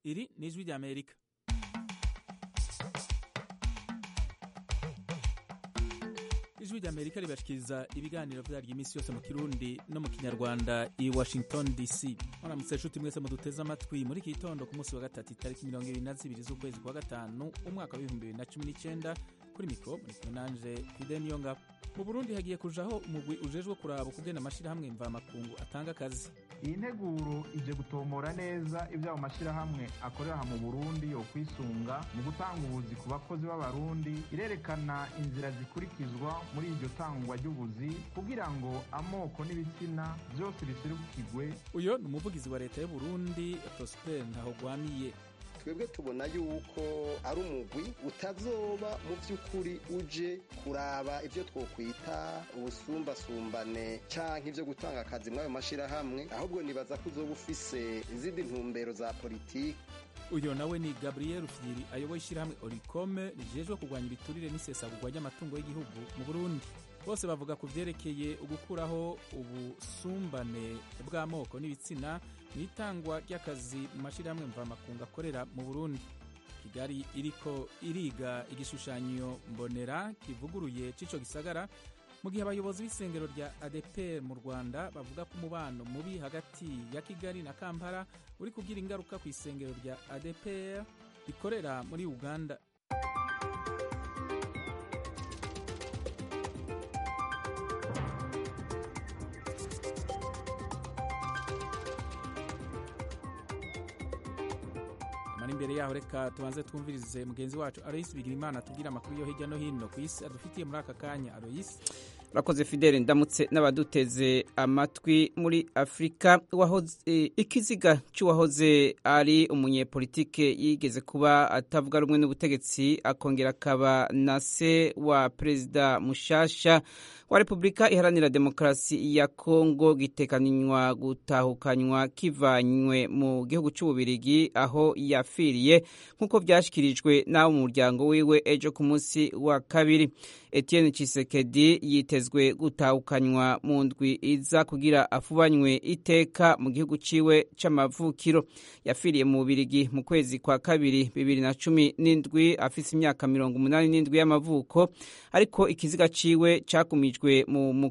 iri ni ijwi ry'amerika ijwi ry'amerika ribashikiriza ibiganiro vyaryo iminsi yose mu kirundi no mu kinyarwanda i washington dc muramutse nshuti mwese muduteze amatwi muri iki gitondo ku munsi wa gatatu itariki mirongo ibiri na zibiri z'ukwezi kwa gatanu umwaka w'ibihumbi bibiri na cumi n'icenda kuri mikro muri kumwe nanje fideni yongabo mu burundi hagiye kujaho umugwi ujejwe kuraba ukugena amashirahamwe mvamakungu atanga akazi iyi nteguro ije gutomora neza ibyo ayo mashyirahamwe akorera aha mu burundi yo kwisunga mu gutanga ubuzi ku bakozi b'abarundi irerekana inzira zikurikizwa muri iryo tangwa ry'ubuzi kugira ngo amoko n'ibitsina byose biserukirwe uyo ni umuvugizi wa leta y'uburundi prosper ntahogwamiye twebwe tubona yuko ari umugwi utazoba mu by'ukuri uje kuraba ibyo twokwita ubusumbasumbane canke ibyo gutanga akazi muri ayo mashyirahamwe ahubwo nibaza ko uzoba ufise izindi ntumbero za politiki uyo nawe ni gabriel fyiri ayoboye ishyirahamwe orikome rijejwe kurwanya ibiturire n'isesagurwa ry'amatungo y'igihugu mu burundi bose bavuga ku vyerekeye ugukuraho ubusumbane bw'amoko n'ibitsina mu itangwa ry'akazi mu mashyirahamwe mvamakungu akorera mu burundi kigali iriko iriga igishushanyo mbonera kivuguruye c'ico gisagara mu gihe abayobozi b'isengero rya adepr mu rwanda bavuga ko umubano mubi hagati ya kigali na kampala uri kugira ingaruka ku isengero rya adepr rikorera muri uganda mara imbere yaho reka tubanze twumvirize mugenzi wacu aloyisi bigirimana atubwira amakuru yo hirya no hino ku isi adufitiye muri aka kanya aloyisi urakoze fidele ndamutse n'abaduteze amatwi muri afurika ikiziga cy'uwahoze ari umunyepolitike yigeze kuba atavuga rumwe n'ubutegetsi akongera akaba na se wa perezida mushasha wa repubulika iharanira demokarasi ya kongo gitekanywa gutahukanywa kivanywe mu gihugu cy'ububirigi aho yafiriye nk'uko byashyikirijwe n'abo mu muryango wiwe ejo ku munsi wa kabiri etienne Tshisekedi yitezwe gutahukanywa mu ndwi iza kugira afubanywe iteka mu gihugu ciwe c'amavukiro yafiriye mu bubirigi mu kwezi kwa kabiri bibiri na cumi n'indwi afise imyaka mirongo umunani n'indwi y'amavuko ariko ikiziga ciwe cakumijwe mu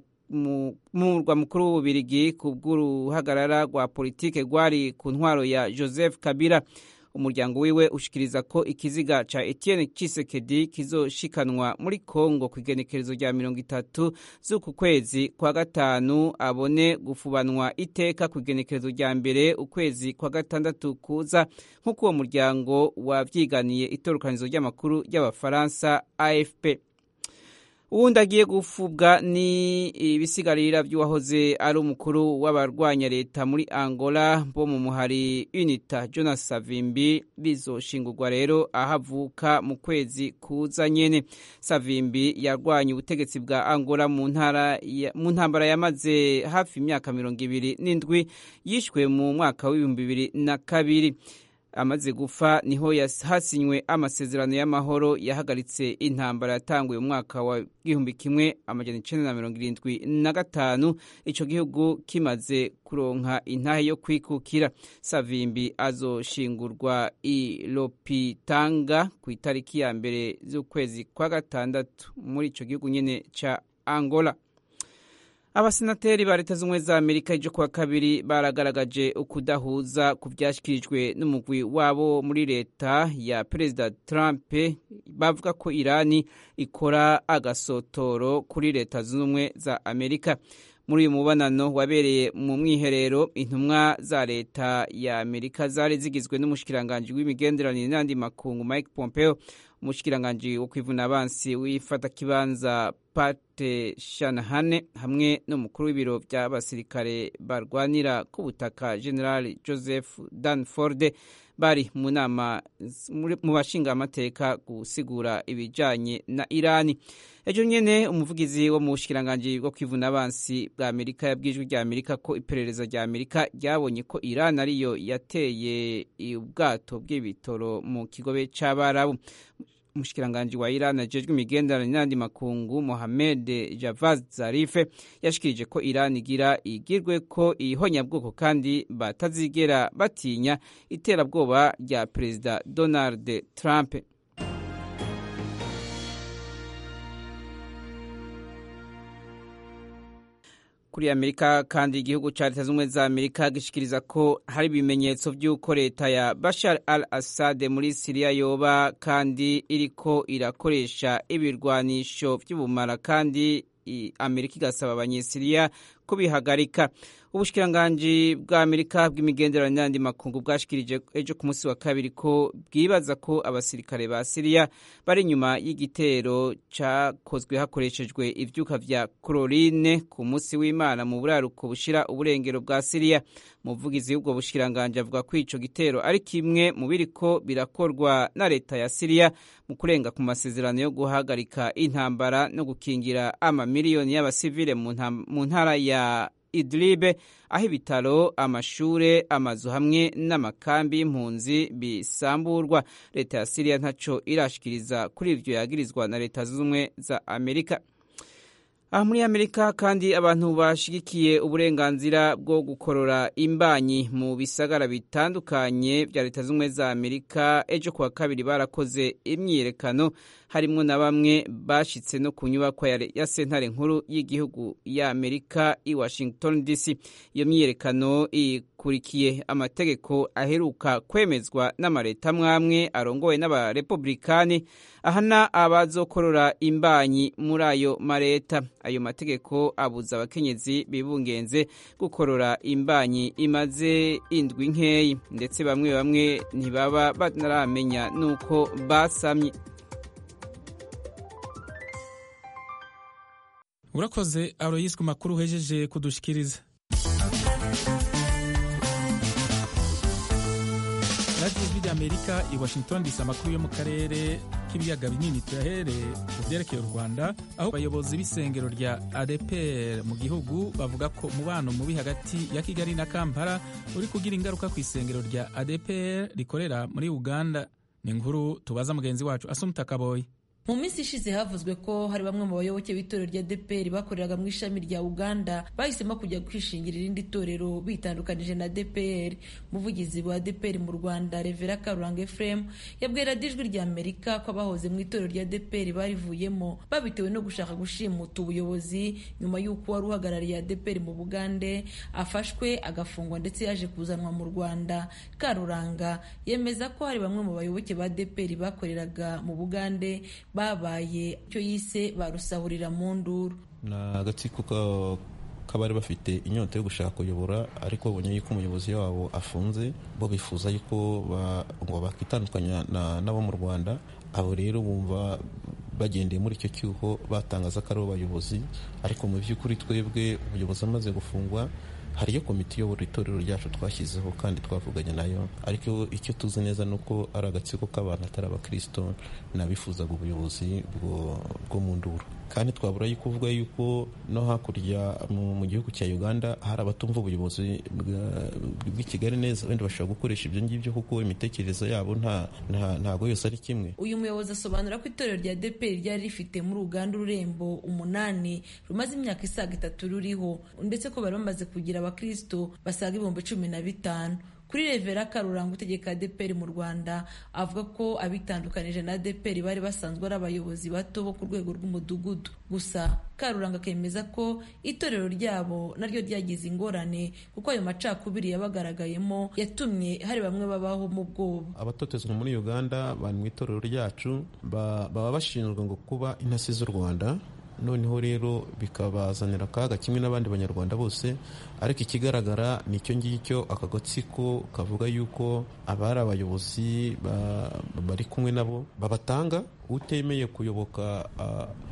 murwa mukuru w'ububirigi ku bw'uruhagarara rwa politike rwari ku ntwaro ya joseph kabila umuryango wiwe ushikiriza ko ikiziga ca Etienne Tshisekedi kizoshikanwa muri Kongo ku igenekerezo rya mirongo itatu z'uku kwezi kwa gatanu abone gufubanwa iteka ku igenekerezo rya mbere ukwezi kwa gatandatu kuza nk'uko uwo muryango wavyiganiye itorukanizo ry'amakuru ry'abafaransa AFP uwundi agiye gufubwa ni ibisigarira by'uwahoze ari umukuru w'abarwanya leta muri angola bo mu muhari unita jonas savimbi bizoshingurwa rero aho avuka mu kwezi kuza nyene savimbi yarwanya ubutegetsi bwa angola mu ntambara yamaze hafi imyaka mirongo ibiri n'indwi yishwe mu mwaka w'ibihumbi bibiri na kabiri amaze gupfa niho hasinywe amasezerano y'amahoro yahagaritse intambara yatanguye mu mwaka wa gihumbi kimwe amajana icenda na mirongo irindwi na gatanu ico gihugu kimaze kuronka intahe yo kwikukira savimbi azoshingurwa i lopitanga ku itariki ya mbere z'ukwezi kwa gatandatu muri ico gihugu nyene ca angola abasenateri ba leta z'ubumwe za amerika ejo kuwa kabiri baragaragaje ukudahuza ku byashyikirijwe n'umugwi wabo muri leta ya perezida trump bavuga ko irani ikora agasotoro kuri leta zunze ubumwe za amerika muri uyu mubonano wabereye mu mwiherero intumwa za leta ya amerika zari zigizwe n'umushikiranganji w'imigenderanire n'andi makungu mike pompeo umushikiranganji wo kwivuna abansi w'ifatakibanza pate shanahane hamwe n'umukuru w'ibiro by'abasirikare barwanira ku butaka general joseph danford bari mu nama mu bashinga amateka gusigura ibijanye na irani ejo nyene umuvugizi wo mu bushikiranganji bwo kwivuna abansi bwa amerika yabwijwe rya amerika ko iperereza rya amerika ryabonye ko irani ariyo yateye ubwato bw'ibitoro mu kigobe c'abarabu umushikiranganji wa Iran ajejwe imigenderanire n'andi makungu Mohamed Javad Zarif yashikirije ko Iran igira igirwe ko ihonyabwoko kandi batazigera batinya iterabwoba rya Perezida Donald Trump. kuri amerika kandi igihugu cya leta z'ubumwe za amerika gishikiriza ko hari ibimenyetso by'uko leta ya bashar al assad muri siriya yoba kandi iriko irakoresha ibirwanisho by'ubumara kandi amerika igasaba abanyesiriya kubihagarika ubushikiranganji bwa amerika bw'imigenderanire n'andi makungu bwashikirije ejo ku munsi wa kabiri ko bwibaza ko abasirikare ba siriya bari inyuma y'igitero cyakozwe hakoreshejwe ivyuka vya chlorine ku munsi w'imana mu buraruko bushira uburengero bwa siriya umuvugizi w'ubwo bushikiranganji avuga ko ico gitero ari kimwe mu biriko birakorwa na leta ya siriya mu kurenga ku masezerano yo guhagarika intambara no gukingira amamiliyoni y'abasivile mu ntara ya idlibe aho ibitaro amashure amazu hamwe n'amakambi y'impunzi bisamburwa leta ya siriya ntaco irashikiriza kuri ivyo yagirizwa na leta z'ubumwe za amerika aha muri amerika kandi abantu bashigikiye uburenganzira bwo gukorora imbanyi mu bisagara bitandukanye bya leta z'ubumwe za amerika ejo kuwa kabiri barakoze imyiyerekano harimo na bamwe bashitse no ku nyubakwa ya sentare nkuru y'igihugu ya amerika i washington dc iyo myiyerekano ikurikiye amategeko aheruka kwemezwa n'amaleta amwamwe arongowe n'abarepublikani ahana abazokorora imbanyi muri ayo mareta ayo mategeko abuza abakenyezi bibungenze gukorora imbanyi imaze indwi nkeyi ndetse bamwe bamwe ntibaba banaramenya n'uko basamye urakoze aroyisi ku makuru uhejeje kudushikiriza radiyo ijwi ry'amerika i washington disi amakuru yo mu karere k'ibiyaga binini tuyahereye mu byerekeye u rwanda aho abayobozi b'isengero rya adepr mu gihugu bavuga ko umubano mubi hagati ya kigali na kampala uri kugira ingaruka ku isengero rya adepr rikorera muri uganda ni inkuru tubaza mugenzi wacu asumuta kaboyi mu minsi ishize havuzwe ko hari bamwe mu bayoboke b'itorero rya deperi bakoreraga mu ishami rya uganda bahisemo kujya kwishingira irindi torero bitandukanije na deperi umuvugizi wa deperi mu rwanda revera karuranga efuremu yabwira ijwi rya amerika ko abahoze mu itorero rya deperi barivuyemo babitewe no gushaka gushimuta ubuyobozi nyuma y'uko wari uhagarariye deperi mu bugande afashwe agafungwa ndetse yaje kuzanwa mu rwanda karuranga yemeza ko hari bamwe mu bayoboke ba deperi bakoreraga mu bugande babaye icyo yise barusahurira mu nduru ni agatsiko k'abari bafite inyota yo gushaka kuyobora ariko babonye yuko umuyobozi wabo afunze bo bifuza yuko ngo bakitandukanya n'abo mu rwanda abo rero bumva bagendeye muri icyo cyuho batangaza ko ari abayobozi ariko mu by'ukuri twebwe umuyobozi amaze gufungwa hariyo komite iyobora itorero ryacu twashyizeho kandi twavuganye nayo ariko icyo tuzi neza ni uko ari agatsiko k'abantu atari abakirisito n'abifuzaga ubuyobozi bwo mu nduru kandi twabura yuko uvuga yuko no hakurya mu gihugu cya uganda hari abatumva ubuyobozi bw'i kigali neza wenda bashobora gukoresha ibyo ngibyo kuko imitekerereze yabo ntabwo yose ari kimwe uyu muyobozi asobanura ko itorero rya deperi ryari rifite muri uganda ururembo umunani rumaze imyaka isaga itatu ruriho ndetse ko bari bamaze kugira abakristo basaga ibihumbi cumi na bitanu kuri revera karuranga utegeka deperi mu rwanda avuga ko abitandukanije na deperi bari basanzwe ari abayobozi bato bo ku rwego rw'umudugudu gusa karuranga akemeza ko itorero ryabo naryo ryagize ingorane kuko ayo macakubiri yabagaragayemo yatumye hari bamwe babaho mu bwoba abatotezwa muri uganda bari mu itorero ryacu baba bashinzwe ngo kuba intasi z'u rwanda noneho rero bikabazanira akaga kimwe n'abandi banyarwanda bose ariko ikigaragara ni icyo ngicyo aka gatsiko kavuga yuko abari abayobozi bari kumwe nabo babatanga utemeye kuyoboka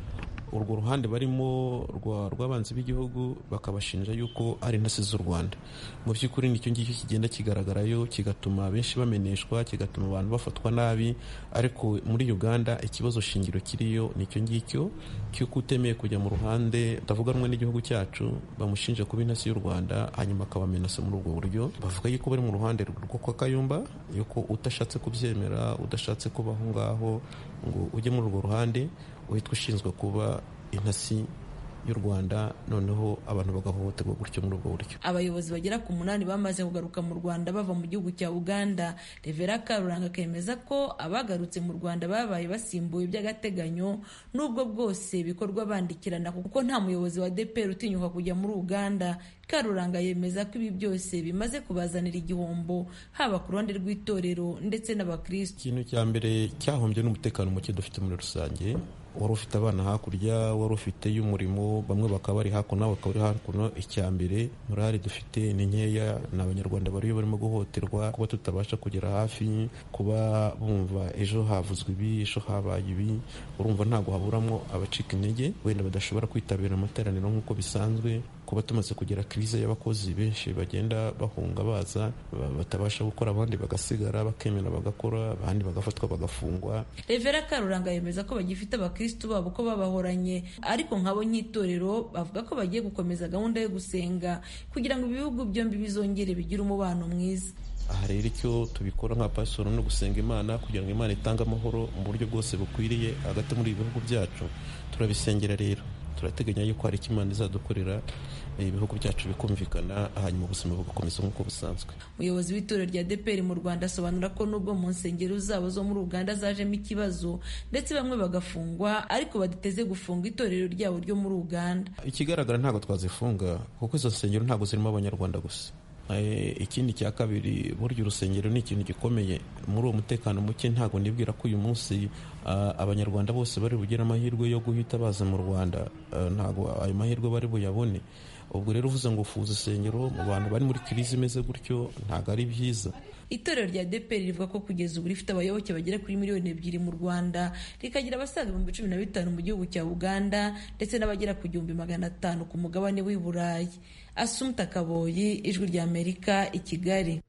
urwo ruhande barimo rw'abanzi b'igihugu bakabashinja yuko ari intasi z'u rwanda mu by'ukuri nicyo ngicyo kigenda kigaragarayo kigatuma benshi bameneshwa kigatuma abantu bafatwa nabi ariko muri uganda ikibazo shingiro kiriyo nicyo ngicyo cy'uko utemeye kujya mu ruhande utavuga rumwe n'igihugu cyacu bamushinja kuba intasi y'u rwanda hanyuma akabamenasa muri ubwo buryo bavuga yuko bari mu ruhande rwo kwa kayumba yuko udashatse kubyemera udashatse kuba aho ngaho ngo ujye muri urwo ruhande uhitwa ushinzwe kuba intasi y'u rwanda noneho abantu bagahohoterwa gutyo muri ubwo buryo abayobozi bagera ku munani bamaze kugaruka mu rwanda bava mu gihugu cya uganda revera karuranga akemeza ko abagarutse mu rwanda babaye basimbuye by'agateganyo n'ubwo bwose bikorwa bandikirana kuko nta muyobozi wa dpr utinyuka kujya muri uganda karuranga yemeza ko ibi byose bimaze kubazanira igihombo haba ku ruhande rw'itorero ndetse n'abakristo ikintu cya mbere cyahombye n'umutekano muke dufite muri rusange wari ufite abana hakurya wari ufite y'umurimo bamwe bakaba bari hakuno bakaba bari hakuno icya mbere morali dufite ni nkeya ni abanyarwanda bariyo barimo guhohoterwa kuba tutabasha kugera hafi kuba bumva ejo havuzwe ibi ejo habaye ibi urumva ntabwo haburamo abacika intege wenda badashobora kwitabira amateraniro nk'uko bisanzwe kuba tumaze kugera kirize y'abakozi benshi bagenda bahunga baza batabasha gukora abandi bagasigara bakemera bagakora abandi bagafatwa bagafungwa revera karuranga yemeza ko bagifite abakristu babo ko babahoranye ariko nk'abo nk'itorero bavuga ko bagiye gukomeza gahunda yo gusenga kugira ngo ibihugu byombi bizongere bigire umubano mwiza aha rero icyo tubikora nka pasoro no gusenga imana kugira ngo imana itange amahoro mu buryo bwose bukwiriye hagati muri ibi bihugu byacu turabisengera rero turateganya yuko hari icyo imana izadukorera ibihugu byacu bikumvikana hanyuma ubuzima bugakomeza nk'uko busanzwe umuyobozi w'itorero rya dpr mu rwanda asobanura ko nubwo mu nsengero zabo zo muri uganda zajemo ikibazo ndetse bamwe bagafungwa ariko badateze gufunga itorero ryabo ryo muri uganda ikigaragara ntabwo twazifunga kuko izo nsengero ntabwo zirimo abanyarwanda gusa ikindi cya kabiri burya urusengero ni ikintu gikomeye muri uwo mutekano muke ntabwo nibwira ko uyu munsi abanyarwanda bose bari bugire amahirwe yo guhita baza mu rwanda ntabwo ayo mahirwe bari buyabone ubwo rero uvuze ngo ufuza isengero mu bantu bari muri kirizi imeze gutyo ntabwo ari byiza itorero rya dpr rivuga ko kugeza ubu rifite abayoboke bagera kuri miliyoni ebyiri mu rwanda rikagira abasaga ibihumbi cumi na bitanu mu gihugu cya uganda ndetse n'abagera ku gihumbi magana atanu ku mugabane w'i burayi asumta kaboyi ijwi rya amerika i kigali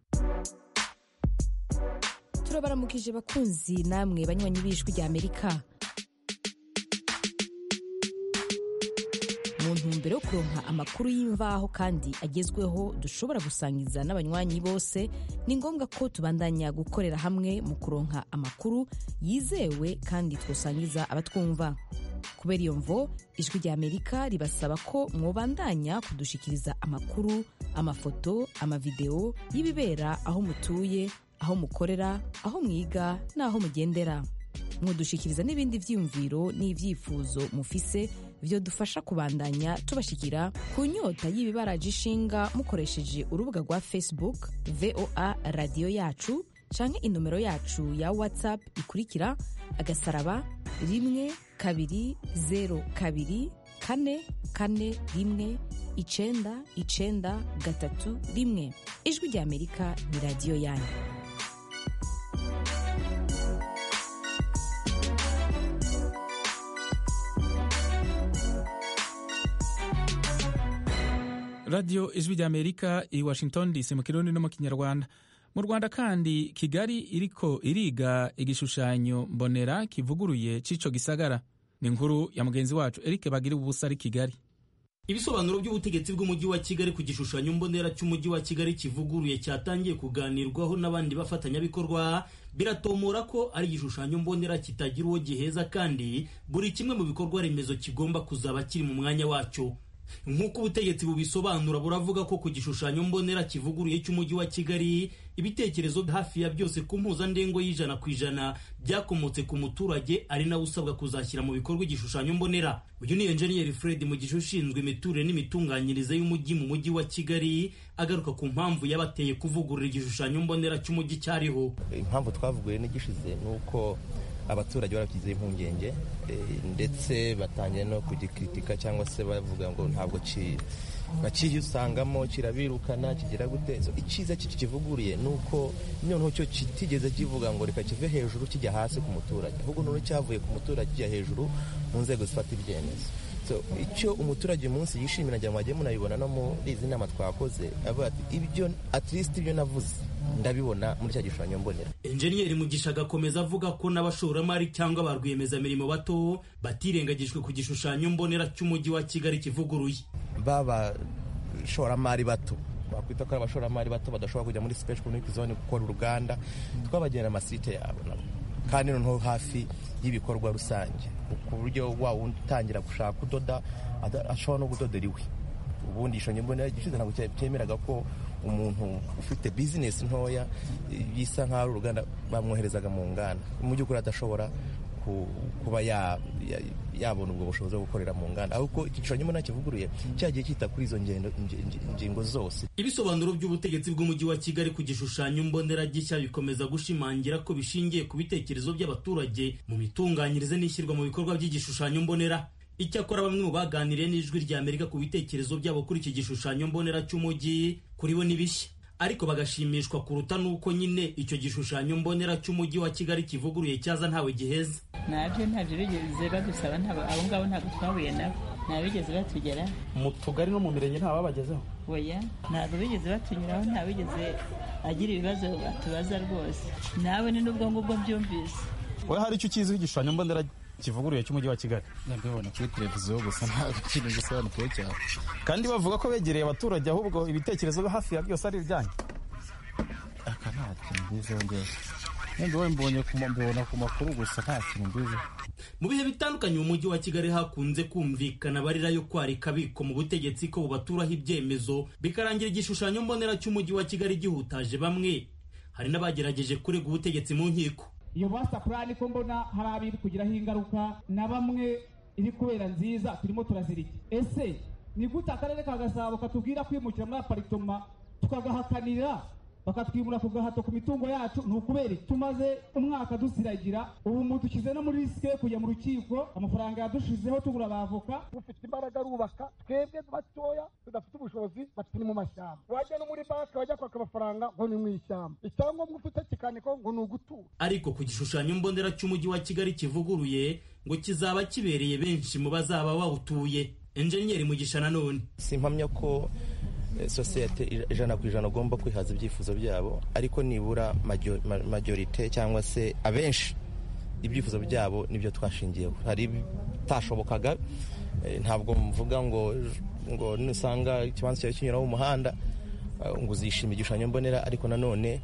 turabaramukije bakunzi namwe banywanyi b'ijwi rya amerika mu ntumbero yo kuronka amakuru y'imvaho kandi agezweho dushobora gusangiza n'abanywanyi bose ni ngombwa ko tubandanya gukorera hamwe mu kuronka amakuru yizewe kandi twosangiza abatwumva kubera iyo mvo ijwi rya amerika ribasaba ko mwobandanya kudushikiriza amakuru amafoto amavideo y'ibibera aho mutuye aho mukorera aho mwiga n'aho mugendera mwodushikiriza n'ibindi vyiyumviro n'ivyifuzo mufise byo dufasha kubandanya tubashikira ku nyota y'ibibaraje ishinga mukoresheje urubuga rwa facebook voa radiyo yacu canke inomero yacu ya whatsapp ikurikira agasaraba rimwe kabiri zero kabiri kane kane rimwe icenda icenda gatatu rimwe ijwi rya amerika ni radiyo yanyu radiyo ijwi rya amerika i washington dc mu kirundi no mu kinyarwanda mu rwanda kandi kigali iriko iriga igishushanyo mbonera kivuguruye c'ico gisagara ni inkuru ya mugenzi wacu eric bagira ubusa ari kigali ibisobanuro by'ubutegetsi bw'umujyi wa kigali ku gishushanyo mbonera cy'umujyi wa kigali kivuguruye cyatangiye kuganirwaho n'abandi bafatanyabikorwa biratomora ko ari igishushanyo mbonera kitagira uwo giheza kandi buri kimwe mu bikorwa remezo kigomba kuzaba kiri mu mwanya wacyo nk'uko ubutegetsi bubisobanura buravuga ko ku gishushanyo mbonera kivuguruye cy'umujyi wa kigali ibitekerezo hafi ya byose ku mpuzandengo y'ijana ku ijana byakomotse ku muturage ari nawe usabwa kuzashyira mu bikorwa igishushanyo mbonera uyu ni enjeniyeri fred mu gihe ushinzwe imiturire n'imitunganyirize y'umujyi mu mujyi wa kigali agaruka ku mpamvu yabateye kuvugurura igishushanyo mbonera cy'umujyi cyariho impamvu twavuguye n'igishize ni uko abaturage barabyizeho impungenge ndetse batangiye no kugikritika cyangwa se bavuga ngo ntabwo bakiyusangamo kirabirukana kigira gute icyiza kivuguriye ni uko noneho cyo kitigeze kivuga ngo reka kive hejuru kijya hasi ku muturage ahubwo noneho cyavuye ku muturage kijya hejuru mu nzego zifata ibyemezo icyo umuturage uyu munsi yishimira ngira ngo mwagiye munabibona no muri izi nama twakoze avuga ati ibyo atirisiti ibyo navuze ndabibona muri cya gishushanyo mbonera enjeniyeri mugisha agakomeza avuga ko n'abashoramari cyangwa ba rwiyemezamirimo bato batirengagijwe ku gishushanyo mbonera cy'umujyi wa kigali kivuguruye baba shoramari bato bakwita ko ari abashoramari bato badashobora kujya muri special economic zone gukora uruganda twabagenera amasite yabo nabo kandi noneho hafi y'ibikorwa rusange ku buryo wa wundi utangira gushaka kudoda ashobora no kudodera iwe ubundi igishushanyo mbonera gishize ntabwo cyemeraga ko umuntu ufite bizinesi ntoya bisa nk'aho ari uruganda bamwoherezaga mu nganda mu by'ukuri adashobora kuba yabona ubwo bushobozi bwo gukorera mu nganda ahubwo igishushanyo mbonera kivuguruye cyagiye cyita kuri izo ngingo zose ibisobanuro by'ubutegetsi bw'umujyi wa kigali ku gishushanyo mbonera gishya bikomeza gushimangira ko bishingiye ku bitekerezo by'abaturage mu mitunganyirize n'ishyirwa mu bikorwa by'igishushanyo mbonera icyakora bamwe mu baganiriye n'ijwi rya amerika ku bitekerezo byabo kuri iki gishushanyo mbonera cy'umujyi kuri bo ni bishya ariko bagashimishwa kuruta n'uko nyine icyo gishushanyo mbonera cy'umujyi wa kigali kivuguruye cyaza ntawe giheza nabyo ntabyo bigeze badusaba abo ngabo ntabwo twahuye nabo ntabwo bigeze batugera mu tugari no mu mirenge nta babagezeho oya ntabwo bigeze batunyuraho nta bigeze agira ibibazo atubaza rwose nawe ni n'ubwo ngubwo byumvise wowe hari icyo ukiziho igishushanyo mbonera kivuguruye cy'umujyi wa kigali ndabibona kuri televiziyo gusa ntabwo kintu gisobanukiwe cyane kandi bavuga ko begereye abaturage ahubwo ibitekerezo hafi ya byose ari ibyanyu aka nta kintu mbiziho ngewe wenda wowe mbonye mbibona ku makuru gusa nta kintu mbiziho mu bihe bitandukanye mu mujyi wa kigali hakunze kumvikana abarira yo kwarika abiko mu butegetsi ko bubaturaho ibyemezo bikarangira igishushanyo mbonera cy'umujyi wa kigali gihutaje bamwe hari n'abagerageje kurega ubutegetsi mu nkiko iyo basa purani ko mbona hari abiri kugiraho ingaruka na bamwe iri kubera nziza turimo turazirika ese ni gute akarere ka gasabo katubwira kwimukira muri aparitoma tukagahakanira bakatwimura ku gahato ku mitungo yacu ni ukubera tumaze umwaka dusiragira ubu mudushyize no muri risike yo kujya mu rukiko amafaranga yadushizeho tugura abavoka ufite imbaraga arubaka twebwe batoya tudafite ubushobozi baturi mu mashyamba wajya no muri banki wajya kwaka amafaranga ngo ni mu ishyamba icyangombwa ufite kikaniko ngo ni ugutura ariko ku gishushanyo mbonera cy'umujyi wa kigali kivuguruye ngo kizaba kibereye benshi mu bazaba bawutuye enjeniyeri mugisha nanone simpamya ko sosiyete ijana ku ijana ugomba kwihaza ibyifuzo byabo ariko nibura majorite cyangwa se abenshi ibyifuzo byabo nibyo twashingiyeho hari bitashobokaga ntabwo mvuga ngo ngo nusanga ikibanza cyawe kinyuraho umuhanda ngo uzishime igishushanyo mbonera ariko nanone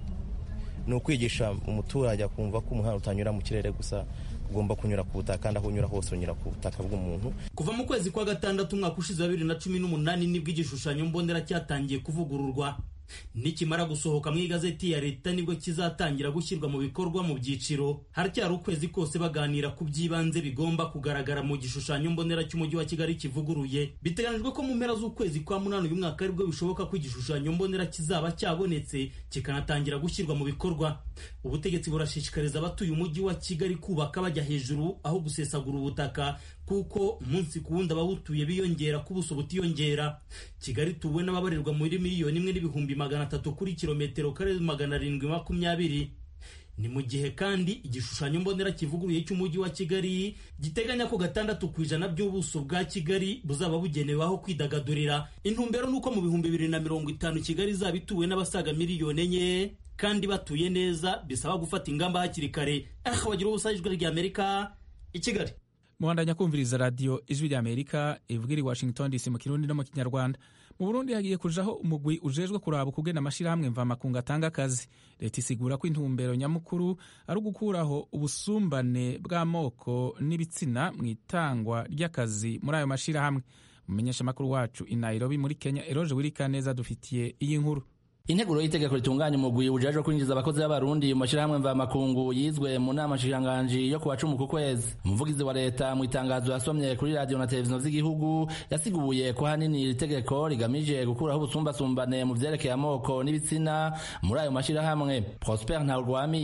ni ukwigisha umuturage akumva ko umuhanda utanyura mu kirere gusa ugomba kunyura ku butaka kandi aho unyura hose unyura ku butaka bw'umuntu kuva mu kwezi kwa gatandatu umwaka ushize wa bibiri na cumi n'umunani nibwo igishushanyo mbonera cyatangiye kuvugururwa nikimara gusohoka mu igazeti ya leta nibwo kizatangira gushyirwa mu bikorwa mu byiciro haracyari ukwezi kose baganira ku by'ibanze bigomba kugaragara mu gishushanyo mbonera cy'umujyi wa kigali kivuguruye biteganyijwe ko mu mpera z'ukwezi kwa munani uyu mwaka aribwo bishoboka ko igishushanyo mbonera kizaba cyabonetse kikanatangira gushyirwa mu bikorwa ubutegetsi burashishikariza abatuye umujyi wa kigali kubaka bajya hejuru aho gusesagura ubutaka kuko umunsi ku wundi abawutuye biyongera ku buso butiyongera kigali tuwe n'ababarirwa muri miliyoni imwe n'ibihumbi magana atatu kuri kilometero kare magana arindwi makumyabiri ni mu gihe kandi igishushanyo mbonera kivuguruye cy'umujyi wa kigali giteganya ko gatandatu ku ijana by'ubuso bwa kigali buzaba bugenewe aho kwidagadurira intumbero ni uko mu bihumbi bibiri na mirongo itanu kigali izaba ituwe n'abasaga miliyoni enye kandi batuye neza bisaba gufata ingamba hakiri kare aha bagira ubusa ijwi ry'amerika i kigali muhandanya kumviriza radiyo ijwi ry'amerika ivugira i washington dc mu kirundi no mu kinyarwanda mu burundi hagiye kujaho umugwi ujejwe kuraba ukugena amashyirahamwe mvamakungu atanga akazi leta isigura ko intumbero nyamukuru ari ugukuraho ubusumbane bw'amoko n'ibitsina mu itangwa ry'akazi muri ayo mashyirahamwe umumenyeshamakuru wacu i nairobi muri kenya eroje wirikaneza dufitiye iyi nkuru integuro y'itegeko ritunganya umugwi ujejwe kwinjiza abakozi b'abarundi mu mashyirahamwe mvamakungu yizwe mu nama nshikiranganji yo kuwa cumi ku kwezi umuvugizi wa leta mu itangazo yasomye kuri radiyo na televiziyo z'igihugu yasiguye ko hanini iri tegeko rigamije gukuraho ubusumbasumbane mu vyerekeye amoko n'ibitsina muri ayo mashyirahamwe prosper ntawurwamiye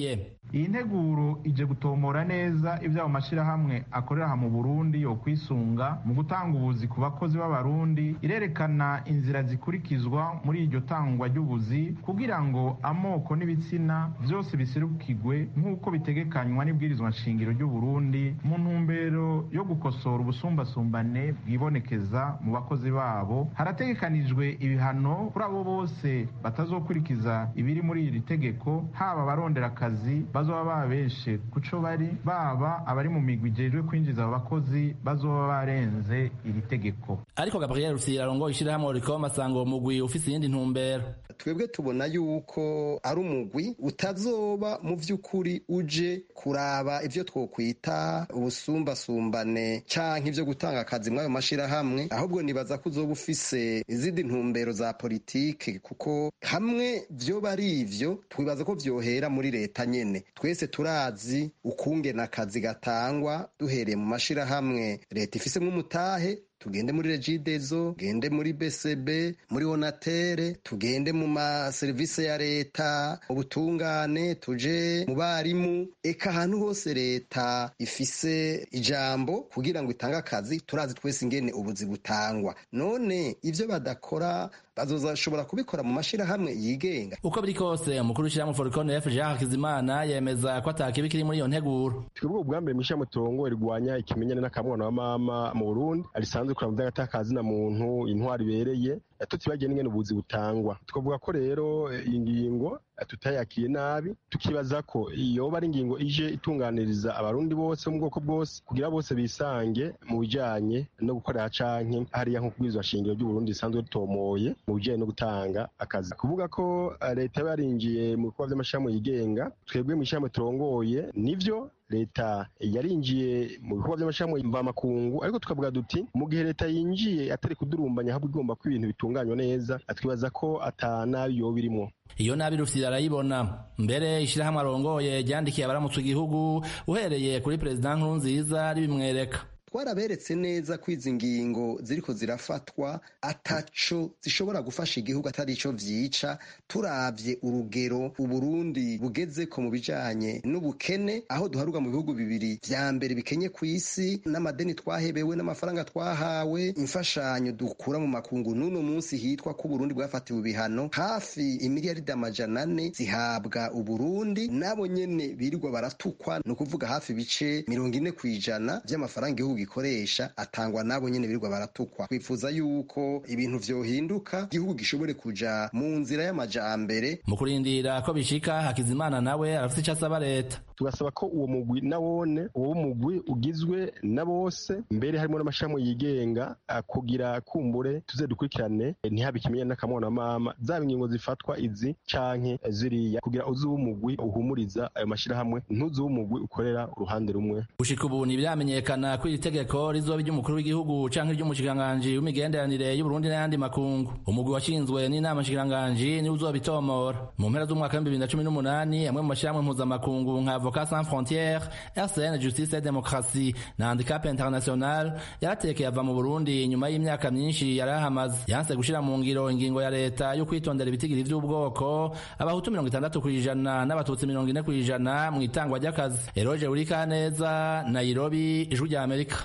iyi nteguro ije gutomora neza ibyo ayo mashyirahamwe akorera aha mu burundi yo kwisunga mu gutanga ubuzi ku bakozi b'abarundi irerekana inzira zikurikizwa muri iryo tangwa ry'ubuzi kugira ngo amoko n'ibitsina byose biserukirwe nk'uko bitegekanywa n'ibwirizwa nshingiro ry'uburundi mu ntumbero yo gukosora ubusumbasumbane bwibonekeza mu bakozi babo harategekanijwe ibihano kuri abo bose batazokurikiza ibiri muri iri tegeko haba abarondera akazi bazoba babeshe kuco bari baba abari mu migwi ijejwe kwinjiza abo bakozi bazoba barenze iri tegeko ariko gabriel rufyiri arongoye ishirahamwe oricom asanga uwo mugwi ufise iyindi ntumbero twebwe tubona yuko ari umugwi utazoba mu vy'ukuri uje kuraba ivyo twokwita ubusumbasumbane canke ivyo gutanga akazi mw'ayo mashirahamwe ahubwo nibaza ko uzoba ufise izindi ntumbero za politike kuko hamwe vyoba ari ivyo twibaza ko vyohera muri leta nyene twese turazi ukungena akazi gatangwa duhereye mu mashirahamwe leta ifise nk'umutahe tugende muri regidezo tugende muri bcb muri onatere tugende mu maserivisi ya leta ubutungane tuje mu barimu eka ahantu hose leta ifise ijambo kugira ngo itange akazi turazi twese ingene ubuzi butangwa none ivyo badakora bazozashobora kubikora mu mashirahamwe yigenga uko biri kose umukuru w'ishirahamwe foricon f jean hakizimana yemeza ko atakibi kiri muri iyo nteguro twebwe ubwa mbere mw'ishirahamwe turongo rirwanya ikimenyane n'akamwana wa mama mu burundi arisanzwe kuraba mu vy'agatakazi na muntu intwari ibereye tutibagiye n'ingene ubuzi butangwa twavuga ko rero iyi ngingo tutayakiye nabi tukibaza ko yoba ari ingingo ije itunganiriza abarundi bose mu bwoko bwose kugira bose bisange mu bijanye no gukorera canke hariya nko kubwirizwa shingiro ry'uburundi risanzwe ritomoye mu bijanye no gutanga akazi kuvuga ko leta yaba yarinjiye mu bikorwa vy'amashirahamwe yigenga twebwe mw'ishirahamwe turongoye nivyo leta yarinjiye mu bikorwa by'amashirahamwe mvamakungu ariko tukavuga duti mu gihe leta yinjiye atari kudurumbanya ahubwo igomba ko ibintu bitunganywa neza twibaza ko ata nabi yoba irimo iyo nabi rufyiri arayibona mbere ishirahamwe arongoye ryandikiye abaramutse igihugu uhereye kuri perezida nkurunziza ribimwereka twaraberetse neza ko izi ngingo ziriko zirafatwa ataco zishobora gufasha igihugu atari ico vyica turavye urugero uburundi bugezeko mu bijanye n'ubukene aho duharurwa mu bihugu bibiri vya mbere bikenye ku isi n'amadeni twahebewe n'amafaranga twahawe imfashanyo dukura mu makungu n'uno munsi hitwa ko uburundi bwafatiwe ibihano hafi imiliyaridi amajana ane zihabwa uburundi nabo nyene birirwa baratukwa ni ukuvuga hafi ibice mirongo ine kw'ijana vy'amafaranga igihugu gikoresha atangwa nabo nyene birirwa baratukwa twifuza yuko ibintu vyohinduka igihugu gishobore kuja mu nzira y'amajambere mu kurindira ko bishika hakizimana nawe arafite ico asaba leta tugasaba ko uwo mugwi nawone uwo mugwi ugizwe na bose mbere harimo n'amashami yigenga kugira kumbure tuze dukurikirane ntihabe ikimenyane n'akamwana mama zaba ingingo zifatwa izi canke ziriya kugira uzi umugwi uhumuriza ayo mashirahamwe ntuzi umugwi ukorera uruhande rumwe gushika ubu ntibyamenyekana ko iri tegeko rizoba iry'umukuru w'igihugu canke iry'umushikiranganji w'imigenderanire y'uburundi n'ayandi makungu umugwi washinzwe n'inama nshikiranganji niwe uzobitomora mu mpera z'umwaka w'ibihumbi bibiri na cumi n'umunani amwe mu mashirahamwe mpuzamakungu nka avocat sans frontières rcn justice et démocratie na handicap international yaratekeye ava mu burundi nyuma y'imyaka myinshi yari ahamaze yanse gushira mu ngiro ingingo ya leta yo kwitondera ibitigiri vy'ubwoko abahutu mirongo itandatu kw'ijana n'abatutsi mirongo ine kw'ijana mu itangwa ry'akazi eroge urikaneza nairobi ijwi rya amerika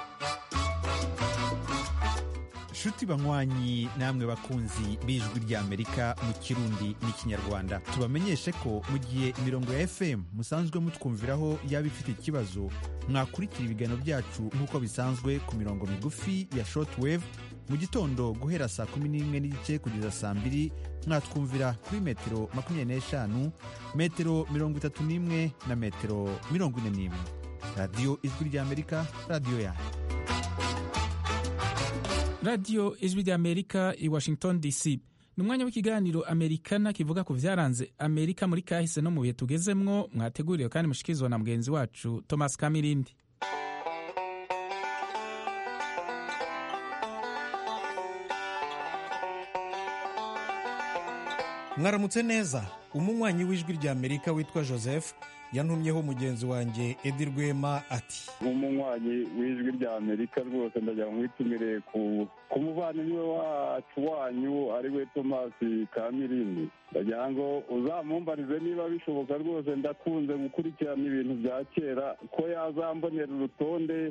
nshuti banywanyi namwe bakunzi b'ijwi ry'amerika mu kirundi n'ikinyarwanda tubamenyeshe ko mu gihe imirongo ya fm musanzwe mutwumviraho yaba ifite ikibazo mwakurikira ibiganiro byacu nk'uko bisanzwe ku mirongo migufi ya shortwave mu gitondo guhera saa kumi n'imwe n'igice kugeza saa mbiri mwatwumvira kuri metero makumyabiri n'eshanu metero mirongo itatu n'imwe na metero mirongo ine n'imwe radiyo ijwi ry'amerika radiyo yanyu radiyo ijwi ry'amerika i washington dc ni umwanya w'ikiganiro amerikana kivuga ku byaranze amerika muri kahise no mu bihe tugezemwo mwateguriwe kandi mushikirizwa na mugenzi wacu thomas kamirindi mwaramutse neza umunywanyi w'ijwi rya amerika witwa joseph yantumyeho mugenzi wanjye edi rwema ati nk'umunywanyi w'ijwi rya amerika rwose ndagira ngo mwitumire ku ku muvandimwe wacu wanyu ari we tomasi kamirindi ndagira ngo uzamumbarize niba bishoboka rwose ndakunze gukurikirana ibintu bya kera ko yazambonera urutonde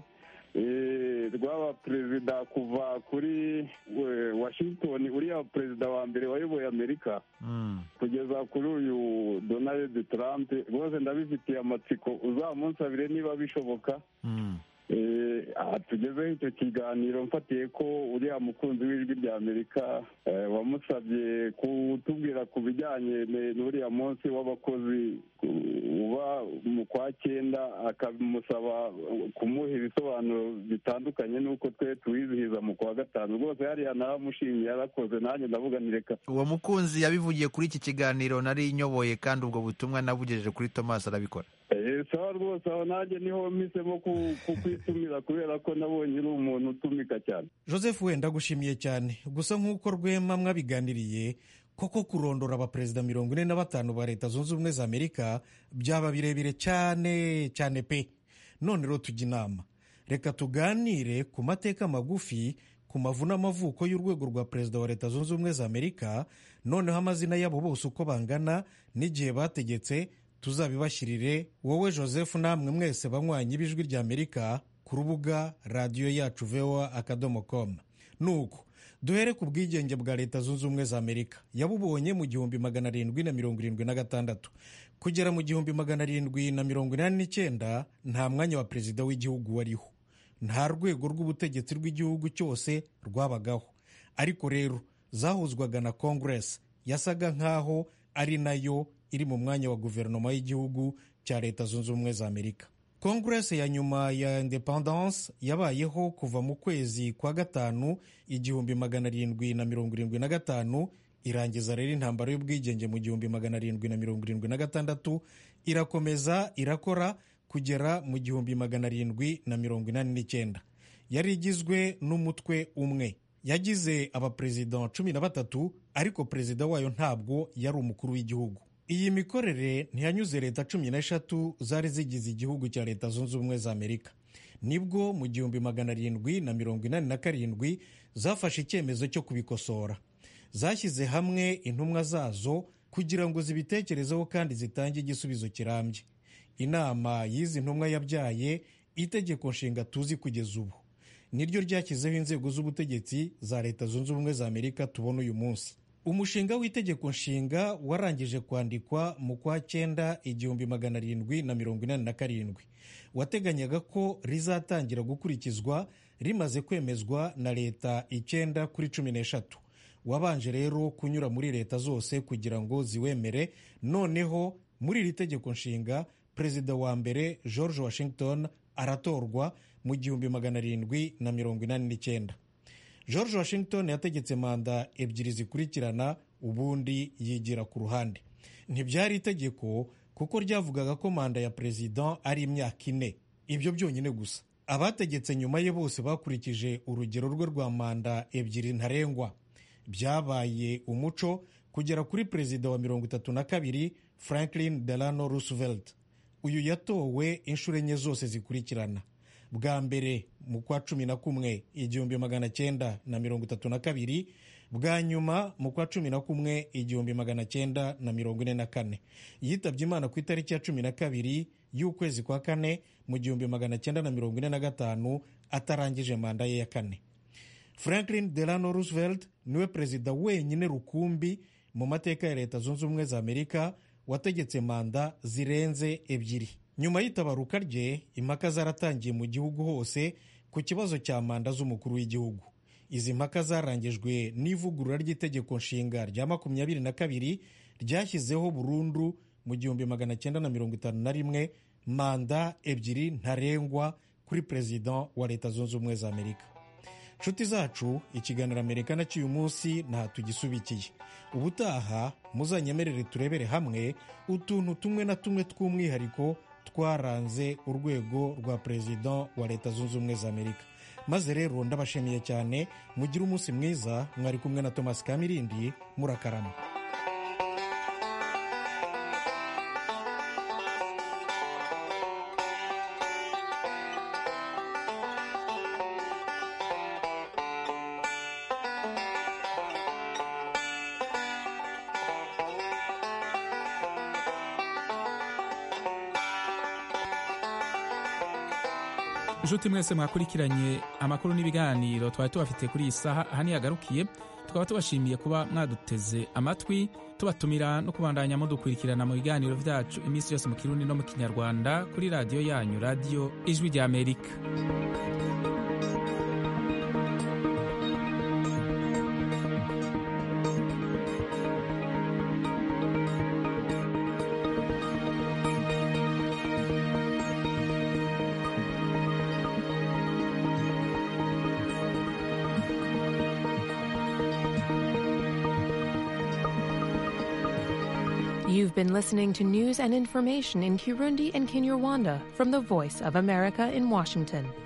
eh, rw'aba perezida kuva kuri eh, washington uriya perezida wa mbere wayoboye amerika kugeza kuri uyu donald trump rwose ndabifitiye amatsiko uzamunsabire niba bishoboka Eh, aha tugezeho icyo kiganiro mfatiye ko uriya mukunzi w'ijwi rya amerika eh, wamusabye kutubwira ku bijyanye ne- n'uriya munsi w'abakozi ku- uba mu kwa cyenda akamusaba kumuha ibisobanuro bitandukanye n'uko twe tuwizihiza mu kwa gatanu rwose hariya naramushimiye yarakoze nanjye ndavuga ni reka uwo mukunzi yabivugiye kuri iki kiganiro nari nyoboye kandi ubwo butumwa nabugejeje kuri thomas arabikora Eh, sawa rwose aho nanjye niho mpisemo ku- kukwitumira kubera ko nabonye uri umuntu utumika cyane joseph wenda gushimiye cyane gusa nk'uko rwema mwabiganiriye koko kurondora abaperezida mirongo ine na batanu ba leta zunze ubumwe za amerika byaba birebire cyane cyane pe none rero tujya inama reka tuganire ku mateka magufi ku mavu n'amavuko y'urwego rwa perezida wa leta zunze ubumwe za amerika noneho amazina yabo bose uko bangana n'igihe bategetse tuzabibashyirire wowe joseph namwe mwese banywanyi b'ijwi rya amerika ku rubuga radiyo yacu voa akadomo com nuko duhere ku bwigenge bwa leta zunze ubumwe za amerika yabubonye mu gihumbi magana arindwi na mirongo irindwi na gatandatu kugera mu gihumbi magana arindwi na mirongo inani n'icyenda nta mwanya wa perezida w'igihugu wariho nta rwego rw'ubutegetsi rw'igihugu cyose rwabagaho ariko rero zahuzwaga na congress yasaga nk'aho ari nayo iri mu mwanya wa guverinoma y'igihugu cya leta zunze ubumwe za amerika congress ya nyuma ya independence yabayeho kuva mu kwezi kwa gatanu igihumbi magana arindwi na mirongo irindwi na gatanu irangiza rero intambara y'ubwigenge mu gihumbi magana arindwi na mirongo irindwi na gatandatu irakomeza irakora kugera mu gihumbi magana arindwi na mirongo inani n'icyenda yari igizwe n'umutwe umwe yagize abaperezida cumi na batatu ariko perezida wayo ntabwo yari umukuru w'igihugu iyi mikorere ntiyanyuze leta cumi n'eshatu zari zigize igihugu cya leta zunze ubumwe za amerika nibwo mu gihumbi magana arindwi na mirongo inani na karindwi zafashe icyemezo cyo kubikosora zashyize hamwe intumwa zazo kugira ngo zibitekerezeho kandi zitange igisubizo kirambye inama y'izi ntumwa yabyaye itegeko nshinga tuzi kugeza ubu niryo ryashyizeho inzego z'ubutegetsi za leta zunze ubumwe za amerika tubona uyu munsi umushinga w'itegeko nshinga warangije kwandikwa mu kwa cyenda igihumbi magana arindwi na mirongo inani na karindwi wateganyaga ko rizatangira gukurikizwa rimaze kwemezwa na leta icyenda kuri cumi n'eshatu wabanje rero kunyura muri leta zose kugira ngo ziwemere noneho muri iri tegeko nshinga perezida wa mbere george washington aratorwa mu gihumbi magana arindwi na mirongo inani n'icyenda george washington yategetse manda ebyiri zikurikirana ubundi yigira ku ruhande ntibyari itegeko kuko ryavugaga ko manda ya perezida ari imyaka ine ibyo byonyine gusa abategetse nyuma ye bose bakurikije urugero rwe rwa manda ebyiri ntarengwa byabaye umuco kugera kuri perezida wa mirongo itatu na kabiri franklin delano roosevelt uyu yatowe inshuro enye zose zikurikirana bwa mbere mu kwa cumi na kumwe igihumbi magana cyenda na mirongo itatu na kabiri bwa nyuma mu kwa cumi na kumwe igihumbi magana cyenda na mirongo ine na kane yitabye imana ku itariki ya cumi na kabiri y'ukwezi kwa kane mu gihumbi magana cyenda na mirongo ine na gatanu atarangije manda ye ya kane franklin delano roosevelt niwe perezida wenyine rukumbi mu mateka ya leta zunze ubumwe za amerika wategetse manda zirenze ebyiri nyuma y'itabaruka rye impaka zaratangiye mu gihugu hose ku kibazo cya manda z'umukuru w'igihugu izi mpaka zarangijwe n'ivugurura ry'itegeko nshinga rya makumyabiri na kabiri ryashyizeho burundu mu gihumbi magana cyenda na mirongo itanu na rimwe manda ebyiri ntarengwa kuri perezida wa leta zunze ubumwe za amerika nshuti zacu ikiganiro amerika na cy'uyu munsi nta tugisubikiye ubutaha muzanyemerere turebere hamwe utuntu tumwe na tumwe tw'umwihariko twaranze urwego rwa perezida wa leta zunze ubumwe za amerika maze rero ndabashimiye cyane mugire umunsi mwiza mwari kumwe na thomas kamirindi murakarama inshuti mwese mwakurikiranye amakuru n'ibiganiro twari tubafitiye kuri iyi saha aha yagarukiye tukaba tubashimiye kuba mwaduteze amatwi tubatumira no kubandanya mudukurikirana mu biganiro byacu iminsi yose mu kirundi no mu kinyarwanda kuri radiyo yanyu radiyo ijwi rya amerika You've been listening to news and information in Kirundi and Kinyarwanda from the Voice of America in Washington.